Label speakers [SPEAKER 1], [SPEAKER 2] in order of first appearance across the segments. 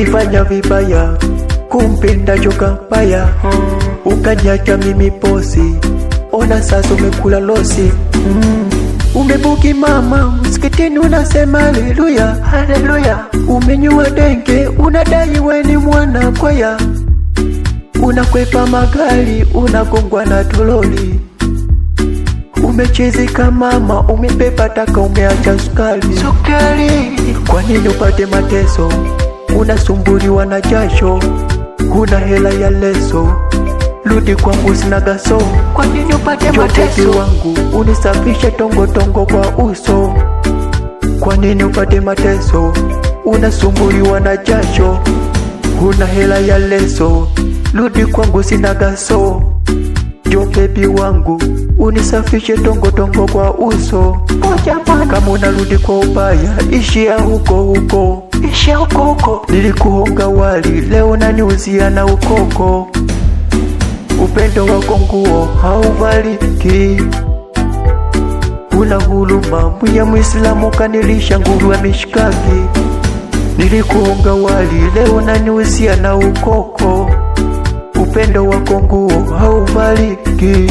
[SPEAKER 1] ulifanya vibaya kumpenda joka mbaya ukanyacha mimi posi ona sasa umekula losi mm. umebuki mama msikitini unasema haleluya haleluya umenyua denge unadai weni mwana kwaya unakwepa magari unagongwa na tololi umechezeka mama umepepa taka umeacha sukari sukari kwa nini upate mateso unasumbuliwa na jasho huna hela ya leso rudi kwangu sina gaso kwa nini upate mateso wangu unisafishe tongotongo kwa uso kwa nini upate mateso unasumbuliwa na jasho huna hela ya leso rudi kwangu sina gaso jo bebi wangu unisafishe tongotongo kwa uso kama unarudi kwa ubaya ishia huko huko ishia huko huko nilikuhonga wali leo naniuzia na ukoko upendo wako nguo hauvaliki una huluma mwiya mwislamu kanilisha nguruwe mishikaki nilikuhonga wali leo naniuzia na ukoko upendo wako nguo hauvaliki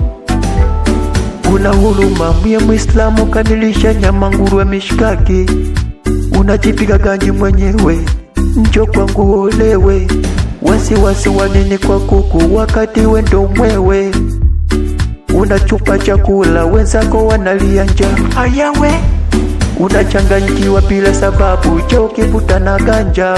[SPEAKER 1] una huruma mwiye mwislamu kanilisha nyama nguruwe mishikaki unajipiga ganji mwenyewe njo kwangu olewe wasiwasi wanini kwa kuku wakati wendo mwewe unachupa chakula wenzako wanalia njaa ayawe unachanganyikiwa bila sababu je ukivuta na ganja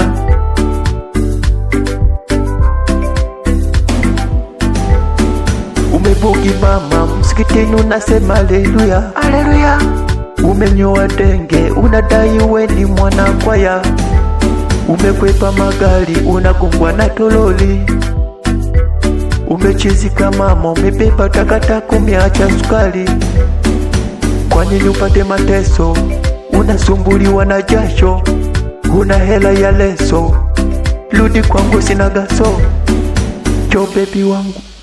[SPEAKER 1] umebugi mama msikitini unasema haleluya haleluya umenyoa denge unadai weni mwana kwaya umekwepa magari unagongwa na tololi umechizika mama umepepa takataka umeacha sukari kwa nini upate mateso unasumbuliwa na jasho huna hela ya leso rudi kwangu sina gaso jo bebi wangu